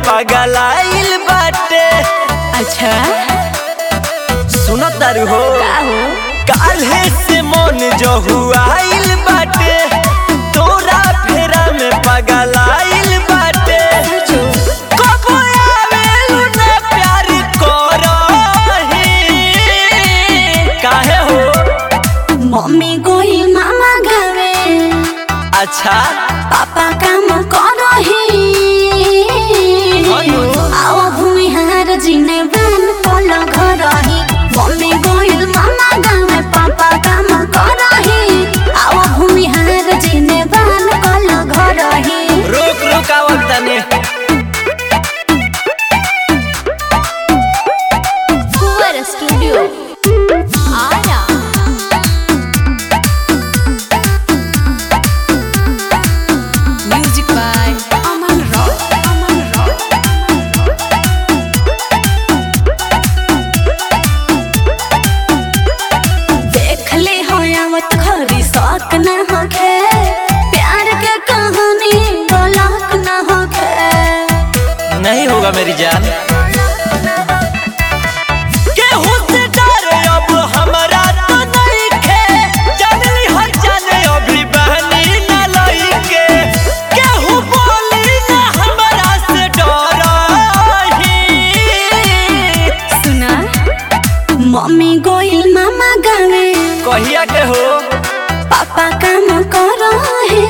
पगलाइल बाटे अच्छा सुनत तारू हो का हो काल्हे से मन जहुआइल बाटे तोरा फेरा में पगलाइल बाटे कब आवेलू ना प्यार करही काहे हो मम्मी गोई मामा गावे अच्छा पापा काम करही हेलो। आओ भूमिहार जिने बान पल घरही मम्मी गोइल मामा गावे पापा काम करही आओ भूमिहार जिने बान पल घरही रोक रोक आवत तने कुवर स्टूडियो आया music by Aman rock Aman rock देख ले हो आवत खरी शौक न होखे प्यार के कहानी डोलक न होखे नहीं होगा मेरी जान केहू से डर अब हमरा तो नहीं खे जानली हर जाने अभी बहनी न लइके केहू बोली न हमरा से डरही सुना मम्मी गोइल मामा गावे कहिया के हो पापा काम करो है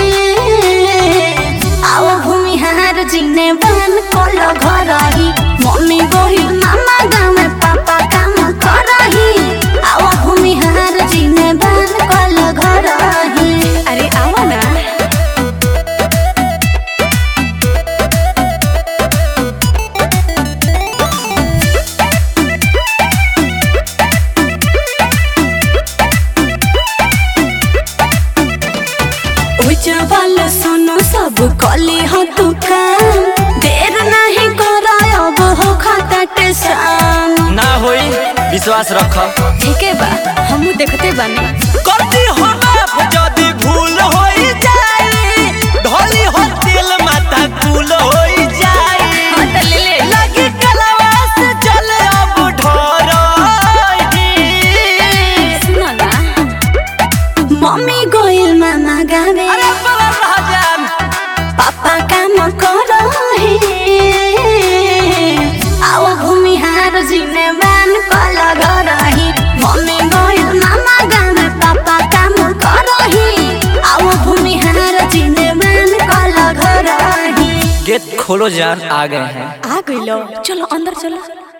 आओ भूमिहार जिने बन कल घरही मम्मी गोइल मामा गावे पापा काम करही आओ भूमिहार जिने बन कल घरही अरे आओ ना उजवल सुनो सब कली हो तू काम देर नहीं करो अब हो खतट शाम ना होई विश्वास रख ठीक है बा हम देखते बानी करती हो माफ यदि भूल होई जाई ढोली हो दिल माथा कुल होई जाई हाँ तो ले ले लगी कलवा से चल अब ढोरही सुनो ना मम्मी गोइल मामा गावे अरे बड़ा राजन पापा काम करो है आओ भूमिहार जिने मान कल घरही मम्मी गोइल मामा गावे पापा काम करही आओ भूमिहार जिने मान कल घरही गेट खोलो जान आ गए हैं आ गइलो चलो अंदर चलो